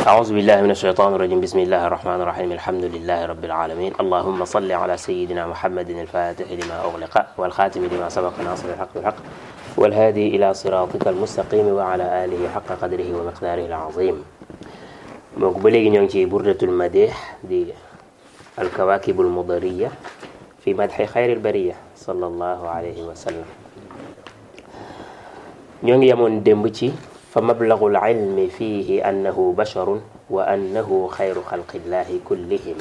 أعوذ بالله من الشيطان الرجيم بسم الله الرحمن الرحيم الحمد لله رب العالمين اللهم صل على سيدنا محمد الفاتح لما أغلق والخاتم لما سبق ناصر الحق بالحق والهادي إلى صراطك المستقيم وعلى آله حق قدره ومقداره العظيم مقبلي نيونتي بردة المديح دي الكواكب المضرية في مدح خير البرية صلى الله عليه وسلم ñoo ngi yemoon démb ci fa mablagul ilmi fihi annahu basharun wa annahu xayru xalqillahi kullihim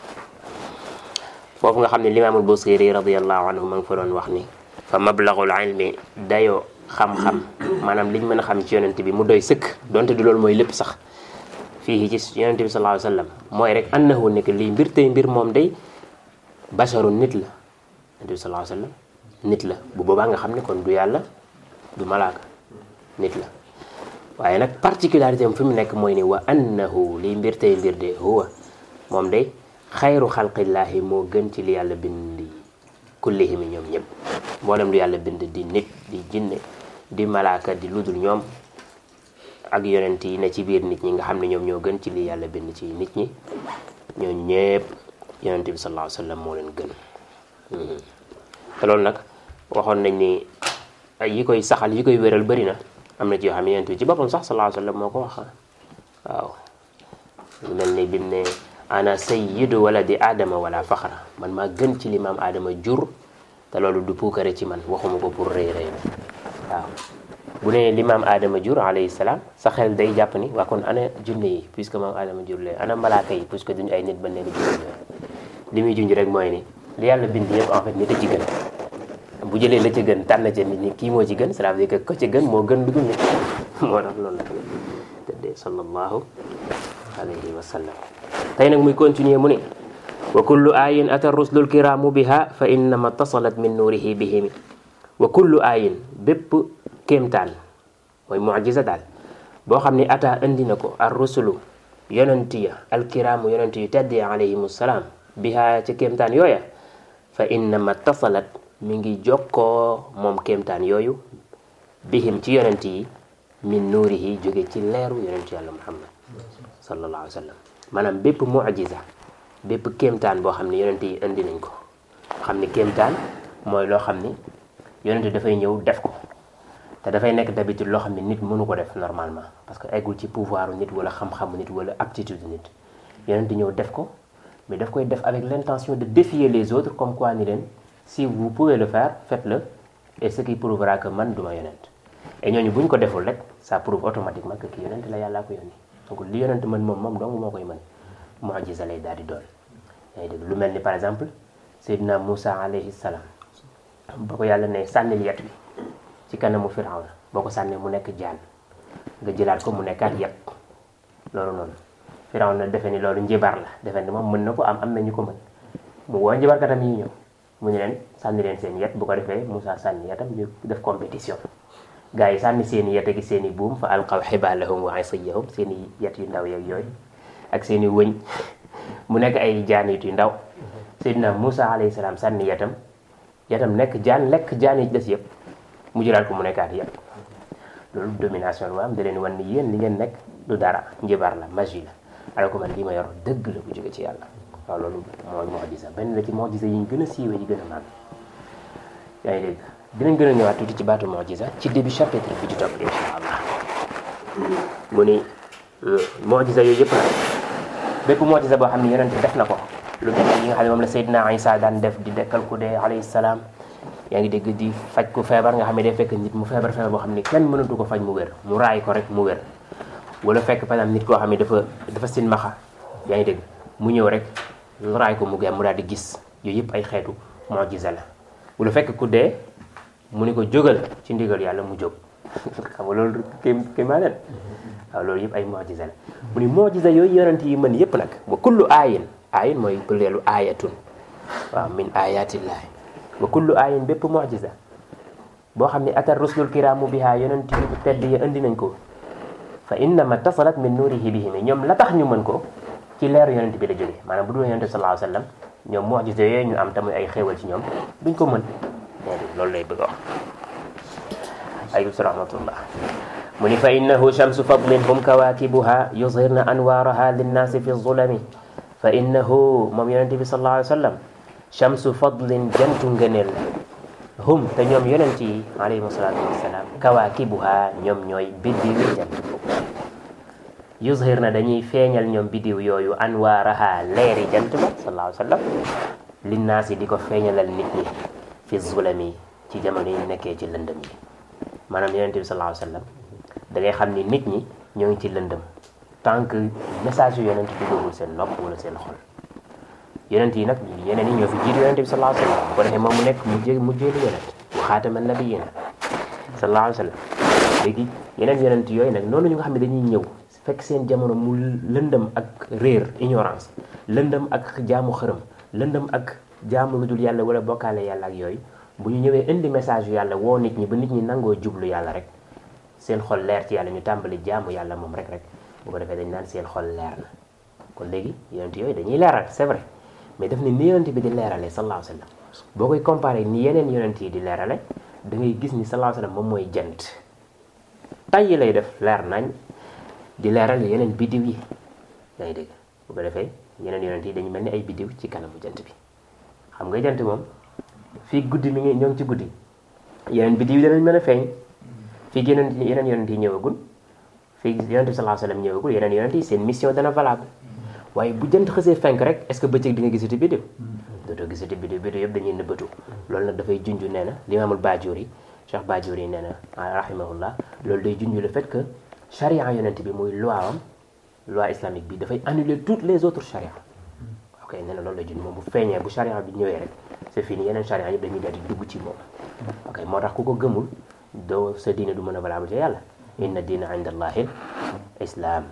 foofu nga xam ne limaamul busiri radiallahu anhu ma ngi fa doon wax ni fa mablagul ilmi dayoo xam-xam maanaam liñ mën a xam ci yonent bi mu doy sëkk donte du loolu mooy lépp sax fii ci yonent bi sallallahu alayhi wa sallam mooy rek annahu nekk lii mbir tey mbir moom day basharun nit la yonent bi sallallahu alayhi wa sallam nit la bu boobaa nga xam ne kon du yàlla du malaaka nit la waaye nag particularité am fi mu nekk mooy ni wa annahu liy mbir tey mbir de huwa moom day xayru xalqillaahi moo gën ci li yàlla bind kullihim ñoom ñëpp mboolem lu yàlla bind di nit di jinne di malaaka di ludul ñoom ak yonent yi ne ci biir nit ñi nga xam ne ñoom ñoo gën ci li yàlla bind ci nit ñi ñoo ñëpp yonent bi sallallahu alayhi wa sallam moo leen gën te loolu nag waxoon nañ ni ay yi koy saxal yi koy wéral bëri na am na ci yoo xam ne yonent bi ci boppam sax sallallahu alayhi wa sallam moo ko wax waaw lu mel ni bim ne ana sayyidu waladi aadama wala faxra man maa gën ci li maam aadama jur te loolu du puukare ci man waxuma ko pour rëy rëy waaw bu ne li maam aadama jur alayhi salaam sa xel day jàpp ni waa kon ana junne yi puisque maam aadama jur leen ana malaaka yi puisque duñu ay nit ba leen jur li muy junj rek mooy ni li yàlla bind yëpp en fait nit a ci gën bu jëlee la ci gën tànn ca nit ñi kii moo ci gën cela veut dire que ko ci gën moo gën dugul nit moo tax loolu la tëddee sallallahu alayhi wa sallam tey nag muy continuer mu ne wa kullu ayin ata rusulul kiraamu biha fa innama tasalat min nuurihi bihimi wa kullu ayin bépp kéemtaan mooy mujiza daal boo xam ne ata indi na ko ar rusulu yonent ya alkiraamu yonent yu tedd ya alayhimu salaam biha ca kéemtaan yooya fa innama tasalat mi ngi jokkoo moom kéemtaan yooyu bihim ci yonent yi min nuurihi jóge ci leeru yonent yàlla muhammad sallallahu alayhi wa sallam maanaam bépp mujiza bépp kéemtaan boo xam ne yonent yi indi nañ ko xam ne kéemtaan mooy loo xam ni yonent dafay ñëw def ko te dafay nekk d'habitude loo xam ne nit mënu ko def normalement parce que eggul ci pouvoir nit wala xam-xamu nit wala aptitude nit yonent ñëw def ko mais daf koy def avec l'intention de défier les autres comme quoi ni leen si vous pouvez le faire faites-le et ce qui prouvera que man duma yonent et ñooñu bu ñu ko deful rek ça prouve automatiquement que ki yonent la yàllaa ko yónni donc li yonent mën moom moom dong moo koy mën mujiza lay daal di doon yaa ngi dégg lu mel ni par exemple Seydina Moussa alayhi salaam ba ko yàlla ne sànnil yet bi ci kanamu Firawna boo ko sànnee mu nekk jaan nga jëlaat ko mu nekkaat yet loolu noonu Firawna defe ni loolu njibar la defe ni moom mën na ko am am na ñu ko mën mu woo njibarkatam yi ñëw mu ñu leen sànni leen seen yet bu ko defee Moussa sànni yetam ñu def compétition gars yi sànni seen i yet ak seen i buum fa alqaw xibaalahum wa isiyahum seen i yet yu ndaw yeeg yooyu ak seen i wëñ mu nekk ay jaanit yu ndaw Seydina Moussa alayhi salaam sànni yetam yetam nekk jaan lekk jaan yi des yëpp mu jëlaat ko mu nekkaat yëpp loolu domination la am da leen wan ni yéen li ngeen nekk du dara njibar la magie la alors que man lii ma yor dëgg la bu jóge ci yàlla waaw loolu mooy mu'jiza benn la ci mu'jiza yi ñu gën a siiwee yi gën a màgg yaa ngi dégg dinañ gën a ñëwaat tuuti ci baatu mu'jiza ci début chapitre bi ci topp insha allah mu ni mu'jiza yooyu yëpp nag bépp mu'jiza boo xam ne yonent def na ko lu mel ni yi nga xam ne moom la Seydina Isa daan def di dekkal ku dee alayhi salaam yaa ngi dégg di faj ku feebar nga xam ne day fekk nit mu feebar feebar boo xam ne kenn mënatu ko faj mu wér mu raay ko rek mu wér wala fekk par exemple nit koo xam ne dafa dafa silmaxa yaa ngi dégg mu ñëw rek raay ko mu gem mu daal di gis yooyu yëpp ay xeetu mu'jiza la wala fekk ku dee mu ni ko jógal ci ndigal yàlla mu jóg xam nga loolu kéem kéemaa leen waaw loolu yëpp ay mu'jiza la mu ni mu'jiza yooyu yonent yi mën yëpp nag wa kullu aayin aayin mooy pëleelu aayatun waaw min ayatillahi wa kullu aayin bépp mu'jiza boo xam ne atar rusulul kiraamu biha yonent yi tedd yi indi nañ ko fa innama tasalat min nuurihi bihim ñoom la tax ñu mën ko ci leeru yonent bi la jóge maanaam bu dul yonent sallallahu alayhi wa sallam ñoom mu'jiza yooyu ñu am tamuy ay xéewal ci ñoom duñ ko mën déedéet loolu lay bëgg a wax ayub rahmatullah mu ni fa innahu shamsu fadlin hum kawakibuha yuzhirna anwaaraha linnaasi fi zulami fa innahu moom yonente bi sallallahu alayhi wa sallam shamsu fadlin jantu ngëneel la hum te ñoom yonent yi alayhim salaatu wassalaam kawaakibuha ñoom ñooy biddiw yi jant yuzhir na dañuy feeñal ñoom biddiw yooyu anwaaraha leeri jant ba sallallahu alayhi wa sallam linnaas yi di ko feeñalal nit ñi fi zulami ci jamono yi nekkee ci lëndëm yi maanaam yonent bi sallallahu alayhi wa sallam da ngay xam ni nit ñi ñoo ngi ci lëndëm tant que message yu yonent duggagul seen nopp wala seen xol yonent yi nag yeneen yi ñoo fi jiitu yonent bi sallallahu alayhi wa sallam bu ko defee moom mu nekk mu jé mujjeelu yonent bu xaatama nabiyyiina sallallahu alayhi wa sallam léegi yeneen yonent yooyu nag noonu ñu nga xam ne dañuy ñëw fekk seen jamono mu lëndëm ak réer ignorance lëndëm ak jaamu xërëm lëndëm ak jaamu lu dul yàlla wala bokkaale yàlla ak yooyu bu ñu ñëwee indi message yu yàlla woo nit ñi ba nit ñi nangoo jublu yàlla rek seen xol leer ci yàlla ñu tàmbali jaamu yàlla moom rek rek bu ko defee dañ naan seen xol leer na kon léegi yonent yooyu dañuy leeral c'est vrai mais daf ne ni yonent bi di leerale sallallahu alayhi wa sallam boo koy comparé ni yeneen yonent yi di leerale da ngay gis ni sallallahu alayhi wa sallam moom mooy jant tay lay def leer nañ di leeral yeneen biddiw yi yaa ngi dégg bu ko defee yeneen yonent yi dañu mel ni ay biddiw ci kanamu jant bi xam nga jant moom fii guddi mi ngi ñoo ngi ci guddi yeneen biddiw yi danañ mën a feeñ fii yeneen yeneen yonent yi ñëwagul fii yonent bi sallallahu alayhi wa sallam ñëwagul yeneen yonent yi seen mission dana valable waaye bu jant xësee fenk rek est-ce que bëccëg di nga gisati biddiw dootoo gisati biddiw biddiw yëpp dañuy nëbbatu loolu nag dafay junj nee na limaamul Baajoori Cheikh Baajoori nee na rahimahullah loolu day junj le fait que charia yonent bi muy loi am loi islamique bi dafay annuler toutes les autres charia ok nee na loolu lay junj moom bu feeñee bu charia bi ñëwee rek c'est fini yeneen charia yëpp dañuy daal di dugg ci moom ok moo tax ku ko gëmul doo sa diine du mën a valable ci yàlla inna diina inda allahi islam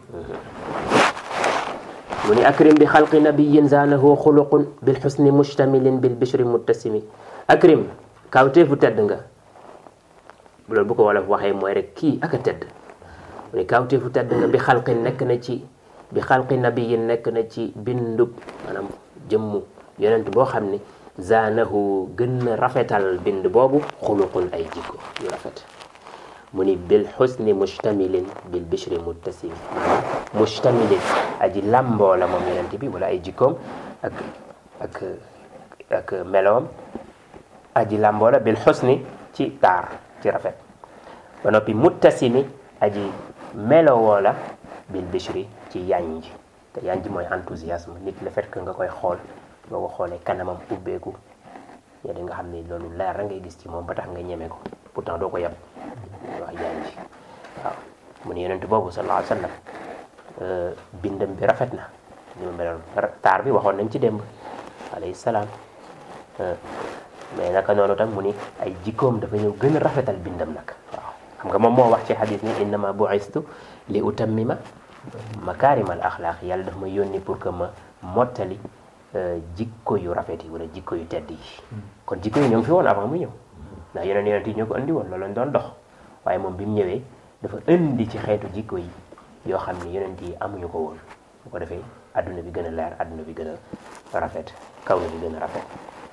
mu ni akrim bi xalqi nabiyin zaanahu xuluqun bil xusni mustamilin bil bishri muttasimi akrim kawteefu tedd nga loolu bu ko wolof waxee mooy rek kii ak a tedd mu ni kawteefu tedd nga bi xalqi nekk na ci bi xalqi nabiyin nekk na ci bindub maanaam jëmmu yonent boo xam ni zaanahu gën na rafetal bind boobu xuluqun ay jikko yu rafet mu ni bil xusni mustamilin bil bishri muttasimi mustamilin aji làmboo la moom yonent bi wala ay jikkoom ak ak ak meloom aji làmboo la bil xusni ci taar ci rafet ba noppi muttasimi aji melowoo la bil bishri ci yanj te yanj mooy enthousiasme nit le fait que nga koy xool boo ko xoolee kanamam ubbeeku yaa di nga xam ni loolu leer la ngay gis ci moom ba tax nga ñeme ko pourtant doo ko yab wax yanj waaw mu ne yonent boobu sallallahu alayhi wa sallam bindam bi rafet na ni ma meloon taar bi waxoon nañ ci démb alayhi salaam mais naka noonu tam mu ni ay jikkoom dafa ñëw gën a rafetal bindam nag waaw xam nga moom moo wax ci xadis ni innama bu'istu li utammima makaarimal axlaaq yàlla daf ma yónni pour que ma mottali jikko yu rafet yi wala jikko yu tedd yi kon jikko yi ñoo ngi fi woon avant mu ñëw ndax yeneen yonent yi ñoo ko indi woon loolu lañ doon dox waaye moom bi mu ñëwee dafa indi ci xeetu jikko yi yoo xam ni yonent yi amuñu ko woon bu ko defee adduna bi gën a leer adduna bi gën a rafet kaw na bi gën a rafet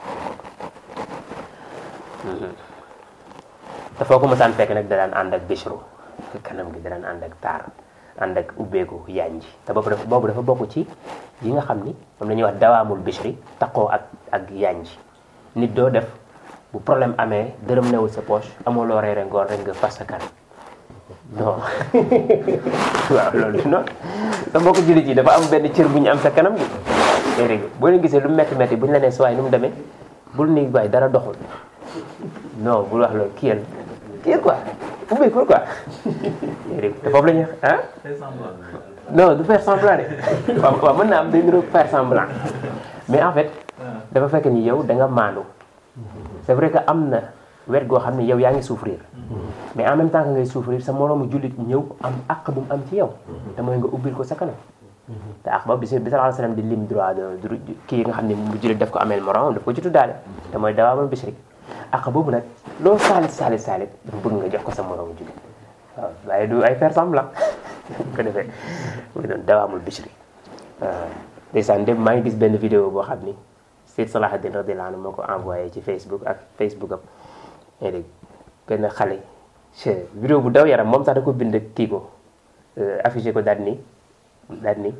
te foo ko mosaan fekk nag da daan ànd ak bishru kanam gi da daan ànd ak taar ànd ak ubbeeku yanj te boobu dafa boobu dafa bokk ci yi nga xam ni moom la ñuy wax dawaamul bishri taqoo ak ak yanj nit doo def bu problème amee dërëm newul sa poche amoo loo reere ngoon rek nga fas sa kanam non waaw loolu non sa mbokk jullit yi dafa am benn cër bu ñu am sa kanam gi dégg boo leen gisee lu metti metti bu ñu la nee sa waay nu mu demee bul ni waay dara doxul non bul wax loolu kiyal kiyal quoi ubbeekul quoi dégg te foofu la ñuy ah non du faire semblant de waaw waaw mën naa am day niroog faire semblant mais en fait dafa fekk ni yow da nga maandu c'est vrai que am na wet goo xam ne yow yaa ngi souffrir mais en même temps que ngay souffrir sa moroomu jullit ñëw am àq bu mu am ci yow te mooy nga ubbil ko sa kanam te àq boobu bi bi sallallahu alayhi wasallam di lim droit de kii nga xam ne bu jullit daf ko ameel moroomam daf ko ci tuddaale te mooy dawaamul bishri àq boobu nag loo saalit saalit saalit dafa bëgg nga jox ko sa moroomu jullit waaw waaye du ay faire semblant ko defee mu doon dawaamul bishri ndeysaan dem maa ngi gis benn vidéo boo xam ni Seyd Salahuddin radiyallahu anhu moo ko envoyé ci Facebook ak Facebook am dégg benn xale che vidéo bu daw yaram moom sax da ko bind kii ko affiché ko daal ni daal ni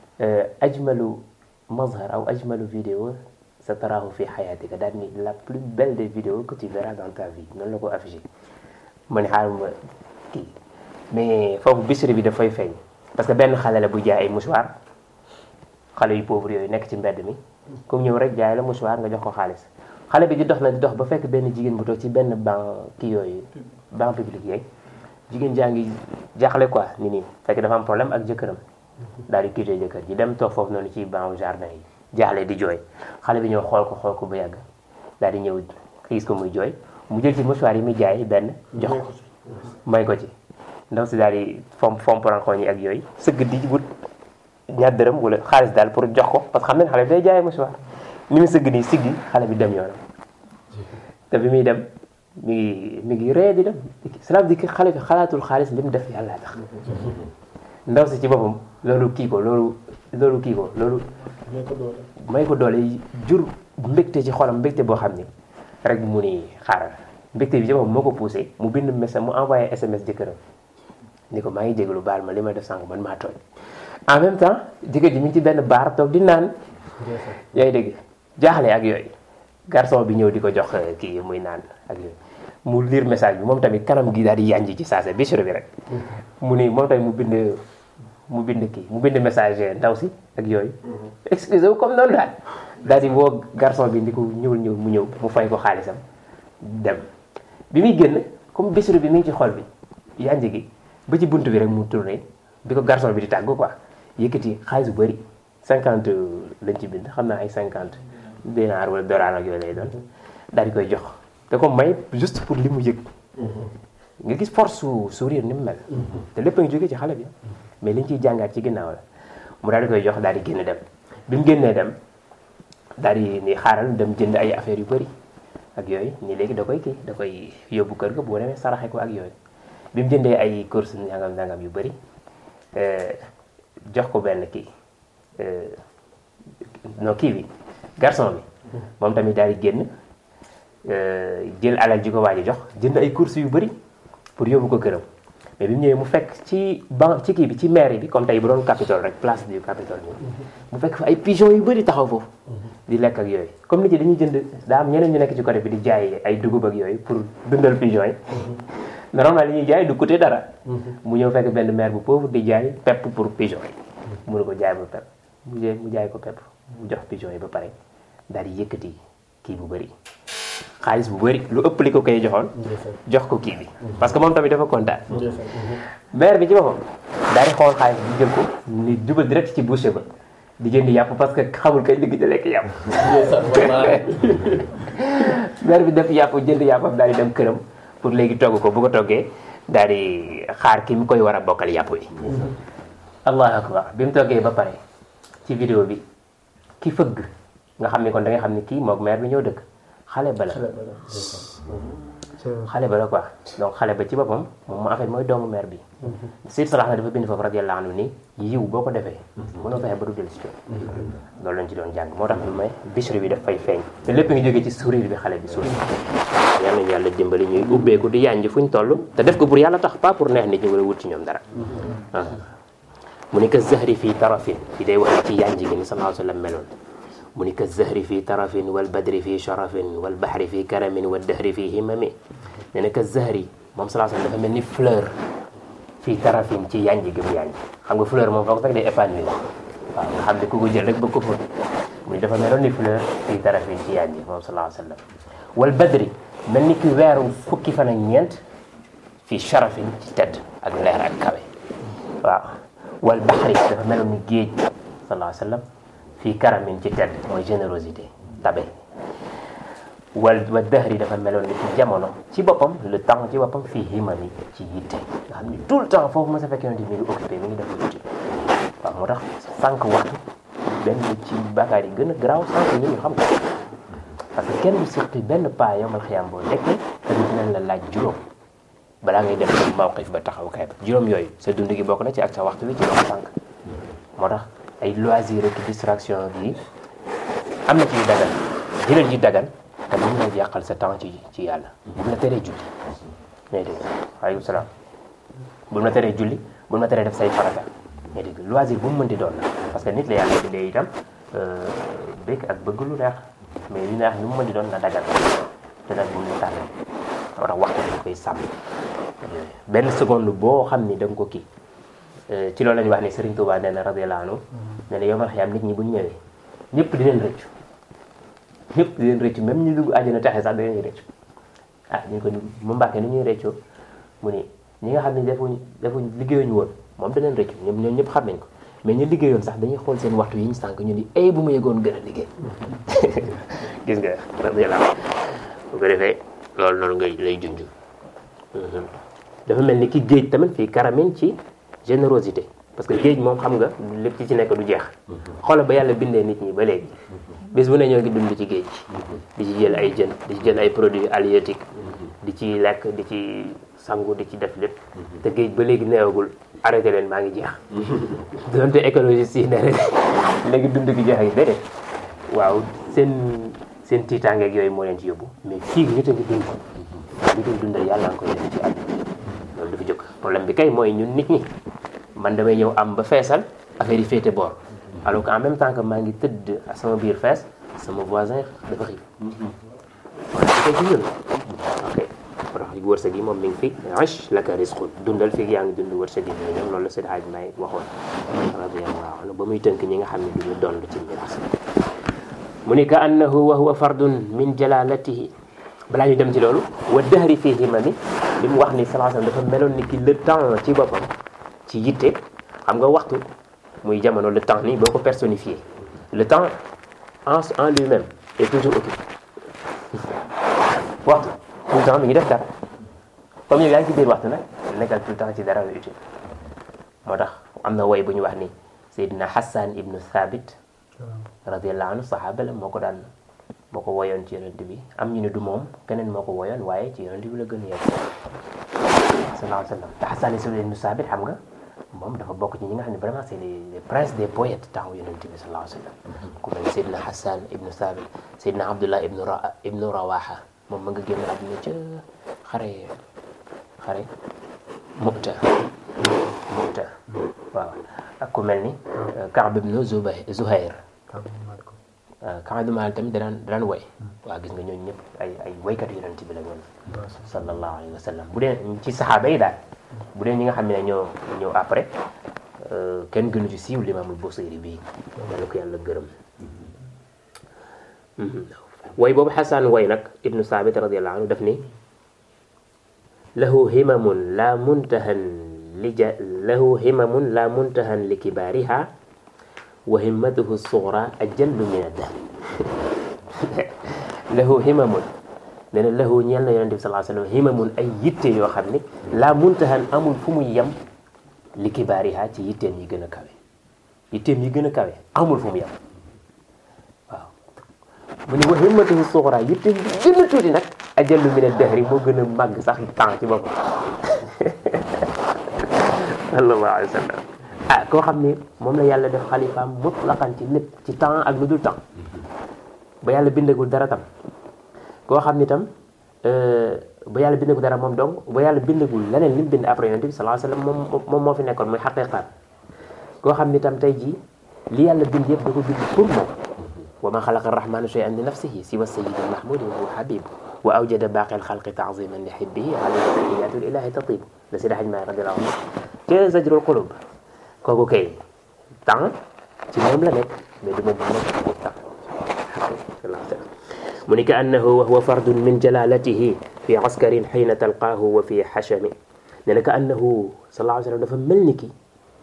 ajmalu mazhar aw ajmalu vidéo sa tarahu fi hayatika daal ni la plus belle des vidéos que tu verras dans ta vie noonu la ko affiché ma ne xaaral ma kii mais foofu bisiri bi dafay feeñ parce que benn xale la bu jaay ay mouchoir xale yu pauvre yooyu nekk ci mbedd mi comme ñëw rek jaay la mouchoir nga jox ko xaalis xale bi di dox na di dox ba fekk benn jigéen bu toog ci benn banc kii yooyu banc public yeeg jigéen jaa ngi jaaxle quoi ni nii fekk dafa am problème ak jëkkëram daal di quitté jëkkër ji dem toog foofu noonu ci banc jardin yi jaaxle di jooy xale bi ñëw xool ko xool ko ba yàgg daal di ñëw xiis ko muy jooy mu jël ci mouchoir yi muy jaay benn jox ko may ko ci ndaw si daal di fomp fomp rankoñ yi ak yooyu sëgg di wut ñaar dërëm wala xaalis daal pour jox ko parce que xam nañ xale bi day jaay mouchoir ni mu sëgg nii siggi xale bi dem yoonam te bi muy dem mi ngi mi ngi ree di dem cela veut dire que xale bi xalaatul xaalis li mu def yàlla tax ndaw si ci boppam loolu kii ko loolu loolu kii ko loolu may ko doole jur mbégte ci xolam mbégte boo xam ni rek mu ni xaaral mbégte bi ci boppam moo ko poussé mu bind message mu envoyé SMS jëkkëram ni ko maa ngi jégalu baal ma li ma def sànq man maa tooñ en même temps jëkkër ji mi ngi ci benn baar toog di naan yaa ngi dégg jaaxle ak yooyu garçon bi ñëw di ko jox kii muy naan ak yooyu mu lire message bi moom tamit kanam gi daal di yanji ci saase bichre bi rek mu ni moom tamit mu bind mu bind kii mu bind message ndaw si ak yooyu excusez wu comme noonu daal daal di woo garçon bi ndi ko ñëwul ñëw mu ñëw mu fay ko xaalisam dem bi muy génn comme bichre bi mi ngi ci xol bi yanji gi ba ci bunt bi rek mu tourné bi ko garçon bi di tàggu quoi yëkkati xaalis bu bëri cinquante lañ ci bind xam naa ay cinquante dinaar wala dollar ak yooyu lay doon daal di koy jox te ko may juste pour li mu yëg nga gis force su sourire ni mu mel te lépp a ngi jógee ci xale bi mais liñ ciy jàngaat ci ginnaaw la mu daal di koy jox daal di génn dem bi mu génnee dem daal di ni xaaral dem jënd ay affaires yu bëri ak yooyu nii léegi da koy kii da koy yóbbu kër ga boo demee saraxe ko ak yooyu bi mu jëndee ay course nangam nangam yu bëri jox ko benn kii non kii bi garçon bi moom tamit daal di génn jël alal ji ko waaj a jox jënd ay courses yu bëri pour yóbbu ko këram mais bi mu ñëwee mu fekk ci ban ci kii bi ci mairie bi comme tey bu doon Capitole rek place du Capitole bi mu fekk fa ay pigeons yu bëri taxaw foofu di lekk ak yooyu comme nit ñi dañuy jënd daa am ñeneen ñu nekk ci côté bi di jaay ay dugub ak yooyu pour dundal pigeons yi normalement li ñuy jaay du coûter dara mu ñëw fekk benn maire bu pauvre di jaay pepp pour pigeons yi mënu ko jaay ba pepp mu jaay mu jaay ko pepp mu jox pigeons yi ba pare daal di yëkkati kii bu bëri xaalis bu bëri lu ëpp li ko koy joxoon jox ko kii bi parce que moom tamit dafa kontaan maire bi ci boppam daal di xool xaalis bi jël ko ni jubal direct ci boucher ba di jënd yàpp parce que xamul kay ligg da lekk yàpp maire bi def yàpp jënd yàppam daal di dem këram pour léegi togg ko bu ko toggee daal di xaar ki mu koy war a bokkal yàpp wi allahu akbar bi mu toggee ba pare ci vidéo bi ki fëgg nga xam ne kon da nga xam ne kii moog maire bi ñëw dëkk xale ba la xale ba la quoi donc xale ba ci boppam moom en fait mooy doomu maire bi Seydi Salax na dafa bind foofu radiyallahu anhu ni yiw boo ko defee mënoo fexe ba du dellu si loolu lañ ci doon jàng moo tax may bichri bi daf fay feeñ te lépp ngi jógee ci sourire bi xale bi sourire yal nañu yàlla dimbali ñuy ubbeeku di yànj fuñ toll te def ko pour yàlla tax pas pour neex nit ñi wala wut ci ñoom dara mu ni ka zahri fii tarafin fi day wax ci yànj gi ni sallallahu alayhi wa sallam meloon mu ni ka zahri fii tarafin wal badri fii sharafin wal bahri fii karamin wal dahri fii himami nee na ka zahri moom sallallahu alayhi wa sallam dafa mel ni fleur fii tarafin ci yànj gi mu yànj xam nga fleur moom foog fekk day épanouir waaw nga xam ne ku ko jël rek ba ko fóot mu ni dafa meloon ni fleur fii tarafin ci yànj moom sallallahu alayhi wa sallam wal badri mel ni ki weeru fukki fan ak ñeent fii sharafin ci tedd ak leer ak kawe waaw wal bahri dafa meloon ni géej sallallahu alayhi wa sallam fii karamin ci tedd mooy générosité tabe wal wa dahri dafa meloon ni ci jamono ci boppam le temps ci boppam fii himami ci yitte nga xam ni tout le temps foofu ma sa fekk yonent mi ngi occupé mi ngi def yitte waaw moo tax sànq waxtu benn ci bàkkaar yi gën a garaaw sànq ñu ñu xam ko parce que kenn du surtout benn pas yomal xiyam boo nekkee te dinañ la laaj juróom balaa ngay def sa mawqif ba taxaw kay ba juróom yooyu sa dund gi bokk na ci ak sa waxtu bi ci wax sànq moo tax ay loisir ak distraction yi am na ci yu dagan jëlal yu dagan te mën na yàqal sa temps ci ci yàlla bu la teree julli ngay dégg waaleykum salaam bul ma teree julli bul ma teree def say farata ngay dégg loisir bu mu mënti doon la parce que nit la yàlla bindee itam bëgg ak bëgg lu neex mais li neex lu mu mënti doon na dagal te nag bu mu tànn moo tax waxtu dañ koy sàmm benn seconde boo xam ni da nga ko kii ci loolu la ñuy wax ne Serigne Touba nee na radiyallahu anhu nee na yomal xiyaam nit ñi bu ñu ñëwee ñëpp di leen rëccu ñëpp di leen rëccu même ñu dugg àjjana texe sax da leen rëccu ah ñu ko mu mbàkkee ni ñuy rëccoo mu ni ñi nga xam ne defuñ defuñ liggéeyuñu woon moom da leen rëccu ñoom ñoom ñëpp xam nañ ko mais ñu liggéeyoon sax dañuy xool seen waxtu yi ñu sànq ñu ni ay bu ma yëgoon gën a liggéey gis nga radiyallahu bu ko defee loolu noonu ngay lay junj dafa mel ni ki géej tamit fii karamin ci générosité parce que géej moom xam nga lépp ci ci nekk du jeex xoolal ba yàlla bindee nit ñi ba léegi bis bu ne ñoo ngi dund ci géej di ci jël ay jën di ci jël ay produits halieutiques di ci lekk di ci sangu di ci def lépp te géej ba léegi neewagul arrêté leen maa ngi jeex donte écologiste yi ne rek léegi dund gi jeex ak déedéet waaw seen seen tiitaangeeg yooyu moo leen ci yóbbu mais fii nit a ngi dund li dul dundal yàlla nga koy def ci àdduna loolu dafa jóg problème bi kay mooy ñun nit ñi man damay ñëw am ba feesal affaire yi féete boor alors que en même temps que maa ngi tëdd sama biir fees sama voisin dafa xiif wala di koy ci ñun ok moo tax wërsëg yi moom mi ngi fi ash laka risqun dundal fii yaa ngi dund wërsëg yi ñoom loolu la Seydi Hadji May waxoon radiyallahu anhu ba muy tënk ñi nga xam ne duñu doon ci miraas mu ni ka annahu wa huwa fardun min jalalatihi balaa ñu dem ci loolu wa dahri fii himami li mu wax ni sallallahu alayhi wasallam dafa meloon ni ki le temps ci boppam ci yitte xam nga waxtu muy jamono le temps nii boo ko personnifié le temps en en lui-même est toujours occupé waxtu tout le temps mi ngi def dara comme yow yaa ngi ci biir waxtu nag nekkal tout le temps ci dara lu utile moo tax am na woy bu ñu wax ni Seydina Hassan ibnu Thabit radiyallahu anhu sahaaba la moo ko daan moo ko woyoon ci yonent bi am ñu ne du moom keneen moo ko woyoon waaye ci yonent bi la gën a yegg sallallahu alayhi wa sallam te Hassan ibnu Thabit xam nga moom dafa bokk ci ñi nga xam ne vraiment c'est les les princes des poètes temps yonent bi sallallahu alayhi wa sallam ku mel Seydina Hassan ibnu Thabit Seydina Abdullah ibnu Ra ibnu Rawaha moom ma nga génn àdduna ca xare xare Mu'ta Mu'ta waaw ak ku mel ni Kaab ibnu Zubayr Zuhair Kaab ibnu Maalik tamit danaan danaan woy waaw gis nga ñooñu ñëpp ay ay woykat yonent bi la ñoon sallallahu alayhi wa sallam bu dee ci saxaaba yi daal bu dee ñi nga xam ne ñoo ñëw après kenn gënu ci siiw limaamul Busiri bii yàlla ko yàlla gërëm way boobu xasan way nag ibnu saabit radiallahu anhu daf ni lahu himamun la muntahan li ja lahu himamun la muntahan li kibaariha wa himmatuhu sugra ajallu min addahr lahu himamun nee na lahu ñeel na yonente bi sallallahu alayhi wasallam himamun ay yitte yoo xam ne la muntahan amul fu muy yem li kibaariha ci yitteem yi gën a kawe yitteem yi gën a kawe amul fu mu yem waaw mu ne wa himmatuhu sugra yitteem yi gën a tuuti nag ajallu min ad-dahri moo gën a màgg sax temps ci boppam sallallahu alayhi wa sallam ah koo xam ne moom la yàlla def xalifaam mutlaqan ci lépp ci temps ak lu dul temps ba yàlla bindagul dara tam koo xam ni tam ba yàlla bindagul dara moom donc ba yàlla bindagul leneen li mu bind après yonent bi sallallahu alayhi wa sallam moom moom moo fi nekkoon muy xaqiqaat koo xam ni tam tey jii li yàlla bind yëpp da ko bind pour moom wa ma xalaqa arrahmanu shay'an li nafsihi siwa sayyid mahmudi wa huwa habib wa awjada baaqi alxalqi ta'ziman li hibbihi alayhi tahiyatu lillahi tatib la Seydi Hadji Maalik radiyallahu anhu te zajrul qulub kooku kay temps ci moom la nekk mais du moom moo nekk ci temps mu ni ka annahu wa huwa fardun min jalalatihi fi askarin xiina talqaahu wa fi xachami nee na ka annahu sallallahu alayhi wa sallam dafa mel ni ki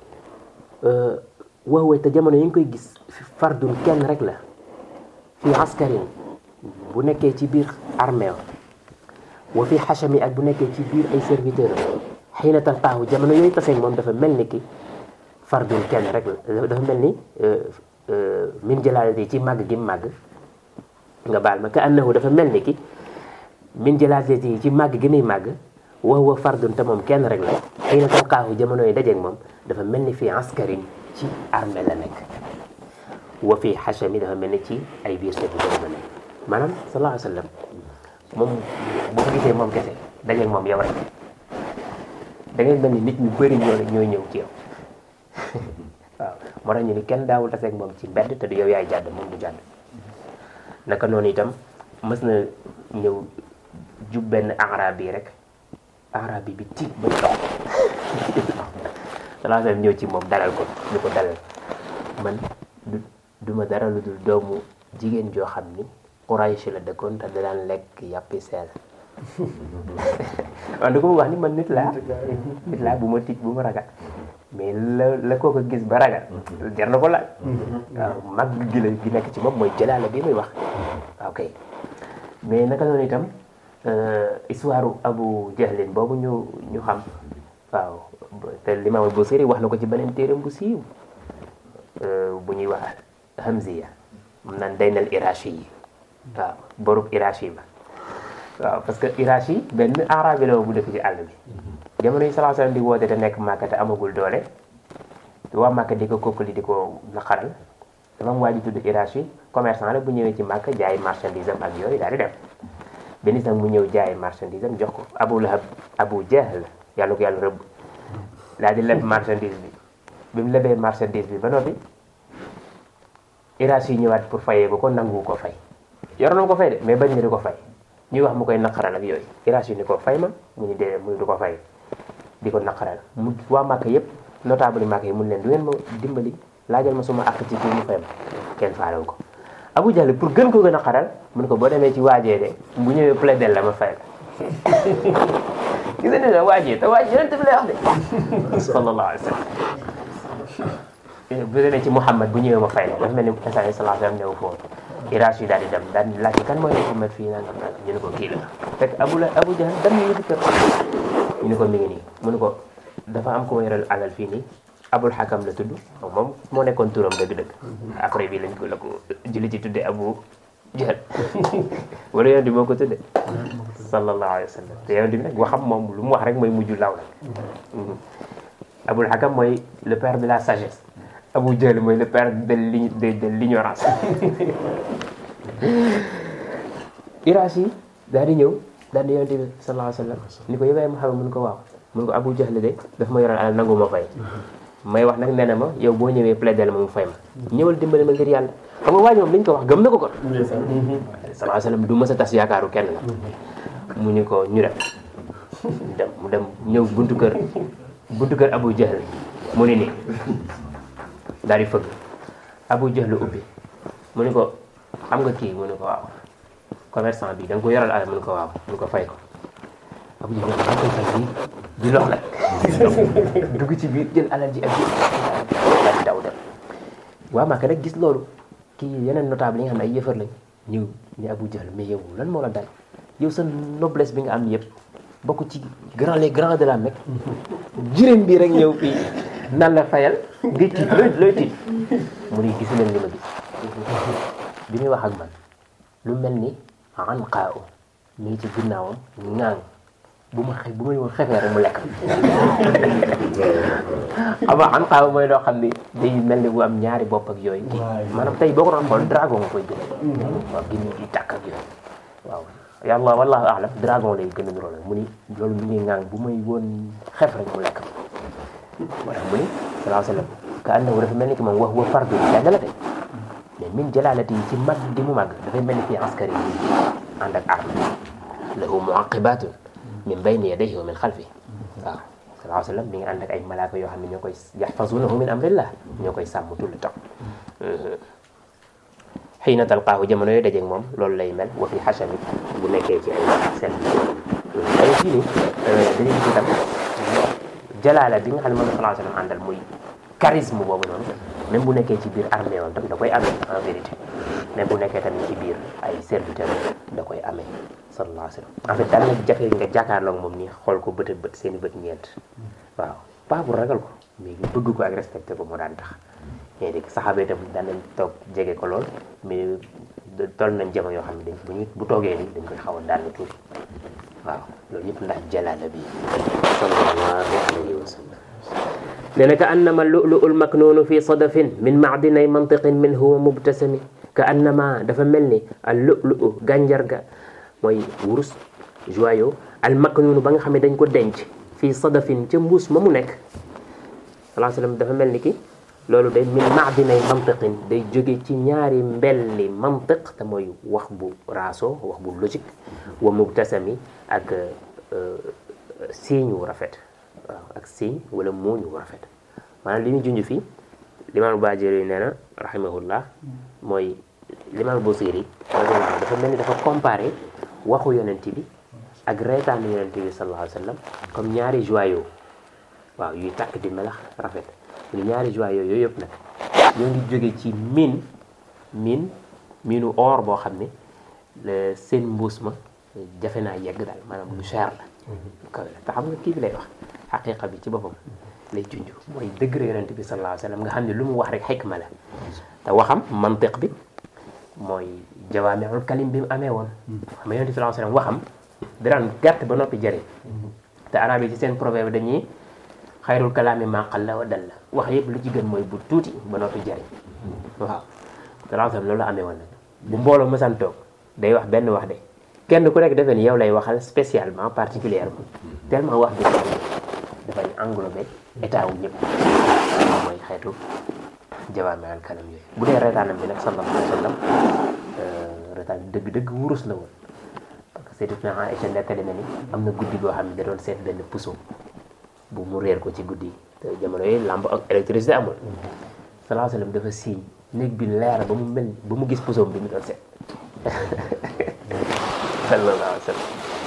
wa huwa te jamono yi nga koy gis fardun kenn rek la fi askarin bu nekkee ci biir armée wa fi xachami ak bu nekkee ci biir ay serviteur xiina talqaahu jamono yooyu taseeg moom dafa mel ni ki fardun kenn rek la dafa mel ni min jalalati ci màgg gi màgg nga baal ma ka annahu dafa mel ni ki min jalalati ci màgg gi muy màgg wa huwa fardun te moom kenn rek la xiina talqaahu jamono yi dajeeg moom dafa mel ni fii askarin ci armée la nekk wa fii xachami dafa mel ni ci ay biir serviteur la nekk maanaam sallallahu alayhi wa sallam moom bu ko gisee moom kese dajeeg moom yow rek da ngay mel ni nit ñu bëri ñoo ñooy ñëw ci yow waaw moo tax ñu ni kenn daawul taseeg moom ci mbedd te du yow yaay jàdd moom du jàdd naka noonu itam mës na ñëw jub benn arabi yi rek arabi bi tiit ba dox salaa sallam ñëw ci moom dalal ko ñu ko dalal man du duma dara lu dul doomu jigéen joo xam ni Quraysh la dëkkoon te da daan lekk yàppi seel waaw da ko wax ni man nit laa nit laa bu ma tiit bu ma ragal mais la la koo ko gis ba ragal jar na ko laaj waaw mag gi la gi nekk ci moom mooy jëlaala bi muy wax waaw kay mais naka noonu itam histoire Abu Jahlin boobu ñu ñu xam waaw te Limaam Busiri wax na ko ci beneen téeram bu siiw bu ñuy wax Hamziya mun naan daynal Irashi yi waaw borub Irashi ba waaw parce que Irashi benn arabi la bu dëkk ci àll bi jamono yi salaa salaam di woote te nekk Màkka te amagul doole waa Màkka di ko kokkali di ko naqaral dafa am waa ji tudd Irashi commerçant la bu ñëwee ci Màkka jaay marchandise am ak yooyu daal di dem benn itam mu ñëw jaay marchandise am jox ko Abu Lahab Abu Jahl yàlla ko yàlla rëbb daal di leb marchandise bi bi mu lebee marchandise bi ba noppi Irashi ñëwaat pour fayee ko ko nangu ko fay yoroon ko fay de mais bañ na di ko fay ñuy wax mu koy naqaral ak yooyu Irashi ni ko fay ma mu ni dee mu ni du ko fay di ko naqaral mu waa Màkka yëpp notable yi Màkka yi mun leen du ngeen ma dimbali laajal ma suma àq ci kii mu fay ma kenn faalewu ko Abu Jahl pour gën ko gën a xaral mun ko boo demee ci waajee de bu ñëwee plaidel la ma fay la gis nga ne waajee te waajee yonent bi lay wax de sallallahu alayhi wa sallam bu demee ci Muhammad bu ñëwee ma fay la dafa mel ni instant yi sallallahu alayhi wa sallam newu foofu Irash yi daal di dem daal di laajte kan mooy Muhammad fii nangam nangam ñu ne ko kii la fekk Abu la Abu Jahl dem ñu di kër ñu ne ko mi ngi nii mu ne ko dafa am ku ma yoral alal fii nii Abul Hakam la tudd moom moo nekkoon turam dëgg-dëgg après bi lañ ko la ko julli ci tudde Abu Jahl wala yonent bi moo ko tudde sallallahu alayhi wa sallam te yonent bi nag waxam moom lu mu wax rek mooy mujj law nag Abul Hakam mooy le père de la sagesse Abu Jahl mooy le père de de l'ignorance Irash yi daal di ñëw daal di yonent bi sallallahu alayhi wa sallam ni ko yëgaay Muhammad mun ko waaw mun ko Abu Jahl de daf ma yoral alal nangu ma fay may wax nag nee na ma yow boo ñëwee plaidel ma mu fay ma ñëwal dimbali ma ngir yàlla xam nga waa ji moom li ñu ko wax gëm na ko kon sallallahu alayhi wa sallam du mës a tas yaakaaru kenn la mu ñu ko ñu dem dem mu dem ñëw buntu kër buntu kër Abu Jahl mu ni nii daal di fëgg Abu Jahl ubbi mu ni ko xam nga kii mu ni ko waaw commerçant bi da nga ko yoral alal mu ni ko waaw mu ni ko fay ko Abu Jahl da koy fay bi di lox la dugg ci biir jël alal ji ak ji daal di daw dem waa Màkka nag gis loolu kii yeneen notable yi nga xam ne ay yëfar lañ ñëw ni Abu Jahl mais yow lan moo la dal yow sa noblesse bi nga am yëpp bokk ci grand les grands de la Mecque jiréen bi rek ñëw fii nan la fayal nga tiit looy looy tiit mu ni gis leen li ma gis bi muy wax ak man lu mel ni an xaa u mi ngi ci ginnaawam ŋaang bu ma xe bu ma woon xefee rek mu lekk xam nga an xaa mooy loo xam ni day mel ni bu am ñaari bopp ak yooyu maanaam tey boo ko doon xool dragon nga koy gën waaw gën di tàkk ak yooyu waaw yàlla wallahu alam dragon lay gën a niroo mu ni loolu mi ngi ŋaang bu may woon xef rek mu lekk moo tax mu ni salaa sallam ka annahu dafa mel ni ki moom wax wa fardu lenn la de mais min jalalati yi ci mag di mu màgg dafay mel ni fii askari yi ànd ak arme lahu muaqibatun min bayni yadayhi wa min xalfi waaw salaa sallam mi ngi ànd ak ay malaaka yoo xam ne ñoo koy yaxfazunahu min amrillah ñoo koy sàmm tout le temps xiina talqaahu jamono yooyu dajeeg moom loolu lay mel wa fi xachami bu nekkee ci ay seen ay fii nii dañuy gis itam jalaala bi nga xam ne moom la salaa sallam àndal muy charisme boobu noonu même bu nekkee ci biir armée woon tam da koy amee en vérité même bu nekkee tamit ci biir ay serviteur da koy amee sallallahu alayhi wa sallam en fait daal na jafe nga jàkkaarloog moom nii xool ko bët bët seen i bët ñeent waaw pas pour ragal ko mais bëgg ko ak respecté ko moo daan tax mais dégg saxaaba itam daan nañ toog jege ko lool mais toll nañ jamono yoo xam ne dañ bu ñu bu toogee nii dañ koy xaw a daal tuuti waaw loolu yëpp ndax jalaala bi sallallahu alayhi wa sallam nee na ka annama lu'lu'u l-maknuunu fi sadafin min ma'dinay mantiqin min huwa mubtasami ka annama dafa mel ni al lu'lu'u gànjar ga mooy wurus joyau al maknuunu ba nga xam ne dañ ko denc fii sadafin ca mbuus ma mu nekk salaa sallam dafa mel ni ki loolu day min maadinay mantiqin day jóge ci ñaari mbelli mantiq te mooy wax bu raaso wax bu logique wa mubtasami ak siiñ wu rafet waaw ak siiñ wala muuñ wu rafet maanaam li ñu junj fii limaam Baajiri nee na rahimahullah mooy limaam Busiri dafa mel ni dafa comparé waxu yonent bi ak reetaanu yonent bi sallallahu alayhi wa sallam comme ñaari joyaux waaw yuy tàkk di melax rafet ni ñaari joyaux yooyu yëpp nag ñoo ngi jóge ci mine mine minu or boo xam ne seen mbuus ma jafe naa yegg daal maanaam lu cher la lu kawe la te xam nga kii bi lay wax xaqiqa bi ci boppam lay junj mooy degré yonent bi sallallahu alayhi wa sallam nga xam ne lu mu wax rek xikma la te waxam mantiq bi mooy jawaamiul kalim bi mu amee woon xam nga yonent bi sallallahu alayhi wa sallam waxam daan gàtt ba noppi jëriñ te arab yi ci seen proverbe dañuy xayrul kalaami maa qalla wa dalla wax yëpp lu ci gën mooy bu tuuti ba noppi jëriñ waaw sallallahu alayhi wa sallam loolu la amee woon nag bu mbooloo mësan toog day wax benn wax de kenn ku nekk defee ni yow lay waxal spécialement particulièrement tellement wax bi dafay englobé état wu ñëpp mooy xeetu jawaamiul kalam yooyu bu dee reetaanam bi nag sallallahu alayhi wa sallam reetaan dëgg-dëgg wurus la woon parce que Sayyidatuna Aïcha nettali na ni am na guddi goo xam ne da doon seet benn puso bu mu réer ko ci guddi yi te jamono yooyu lampe ak électricité amul sallallahu alayhi wa sallam dafa siiñ néeg bi leer ba mu mel ba mu gis pusoom bi mu doon seet sallallahu alayhi wa sallam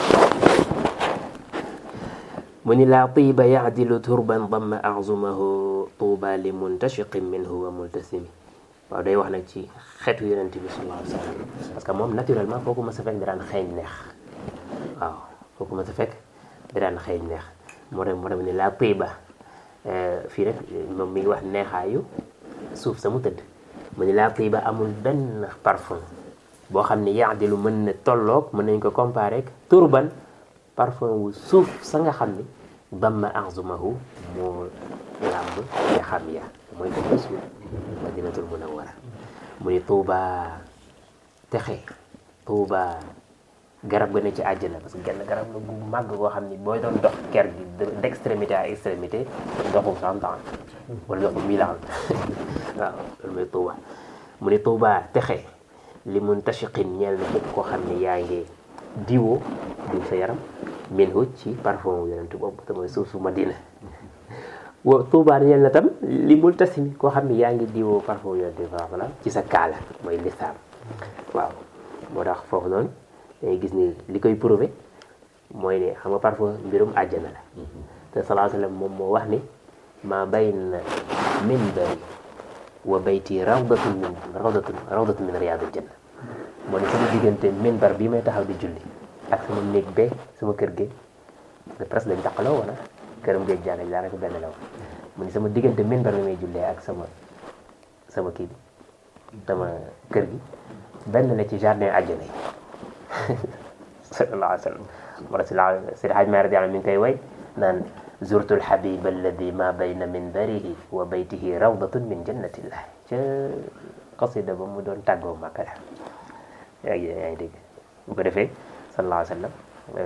mu ni laa tiiba yaadilu turban damma azumahu tuuba li muntashiqin minhu wa multasimi waaw day wax nag ci xeetu yonent bi sallallahu alayhi wa sallam parce que moom naturellement foo ko mës a fekk da daan xeeñ neex waaw foo ko mës a fekk da daan xeeñ neex moo tax moo tax ni laa tiiba fii rek moom mi ngi wax neexaayu suuf sa mu tëdd mu ni laa tiiba amul benn parfum boo xam ne yaadilu mën na tolloog mën nañ ko comparer ak turban parfum wu suuf sa nga xam ni damma arzumahu moo làmb ya xam ya mooy ko bés bi madinatul munawwara mu ni tuuba texe tuuba garab ga ne ci àjjana parce que genn garab la gu màgg goo xam ni booy doon dox ker gi d'extrémité à extrémité doxu cent ans wala doxu mille ans waaw loolu mooy tuuba mu ni tuuba texe li muntashiqin ñeel na képp koo xam ne yaa ngi diwoo diw sa yaram minhu ci parfum yonent boobu te mooy suuf su Madina wa tuubaa ñeel na tam li multasimi koo xam ne yaa ngi diwoo parfum yonent bi sallallahu alayhi wa sallam ci sa kaala mooy lisaam waaw moo tax foofu noonu dangay gis ni li koy prouvé mooy ne xam nga parfum mbirum àjjana la te sallallahu alayhi wa sallam moom moo wax ni ma bayna minbari wa bayti rawdatun min rawdatun rawdatun min riyadil janna moo ne sama diggante minbar bii may taxaw di julli ak sama néeg bee sama kër géej de presque dañ taqaloo wala këram géej jànga daanaka benn la woon mu ni sama diggante minbar bi may jullee ak sama sama kii bi sama kër gi benn la ci jardin àjjana yi sallallahu alayhi wa sallam moo tax si Seydi Hajji Maalik radiyallahu anhu mi ngi koy way naan zurtu alxabib alladi ma bayna minbarihi wa baytihi rawdatun min jannatillah ca qasida ba mu doon tàggoo Makka la yaa ngi yaa ngi dégg bu ko defee sallallahu alayhi wa sallam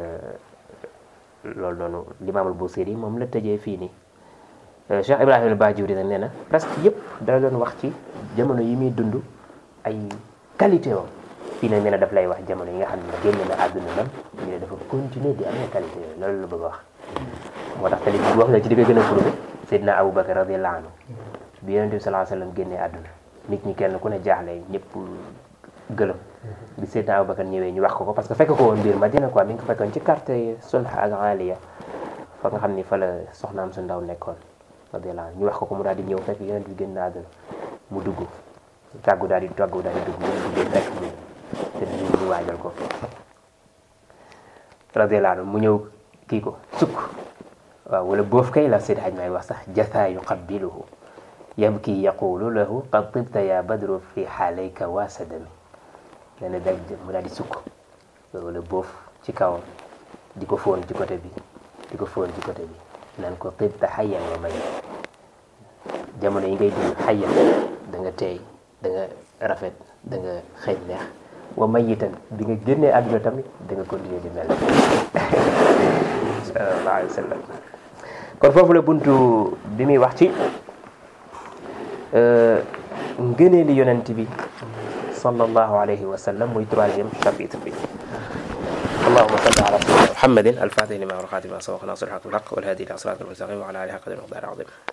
loolu noonu limaamul Busiri moom la tëjee fii nii Cheikh Ibrahima al-Bajuri nag nee na presque yëpp dala doon wax ci jamono yi muy dund ay qualité woon fii nag nee na daf lay wax jamono yi nga xam ne génn na àdduna nam ñu ne dafa continuer di amee qualité yooyu loolu la bëgg a wax moo tax tali bi wax na ci li koy gën a prouvé Seydina Aboubacar radiyallahu anhu bi yonent bi sallallahu alayhi wa sallam génnee àdduna nit ñi kenn ku ne jaaxle ñëpp gëlëm bi Seydina Aboubacar ñëwee ñu wax ko ko parce que fekk ko woon biir Madina quoi mi ngi ko fekkoon ci quartier Sulh ak Aliya fa nga xam ni fa la soxnaam su ndaw nekkoon radiyallahu anhu ñu wax ko ko mu daal di ñëw fekk yonent bi génn na àdduna mu dugg tàggu daal di tàggu daal di dugg mu duggee fekk mu te ñu ñu waajal ko radiyallahu anhu mu ñëw kii ko sukk waaw wala boof kay la Seydi Haj may wax sax jatha yuqabbiluhu yabki yaqulu lahu qad tibta ya badru fi xaalayka waa sadami nee na dag mu daal di sukk wala boof ci kawam di ko fóon ci côté bi di ko fóon ci côté bi naan ko tibta xayyan wa may jamono yi ngay dund xayyan da nga teey da nga rafet da nga xeeñ neex wa mayitan bi nga génnee àdduna tamit da nga continuer di mel sallallahu alayhi wa sallam kon foofu la buntu bi muy wax ci ngëneeli yonent bi sallallahu alayhi wa sallam muy troisième chapitre bi اللهم صل على سيدنا محمد الفاتح لما ورقات ما سبق ناصر الحق بالحق والهادي الى صراط المستقيم وعلى اله حق المقدار العظيم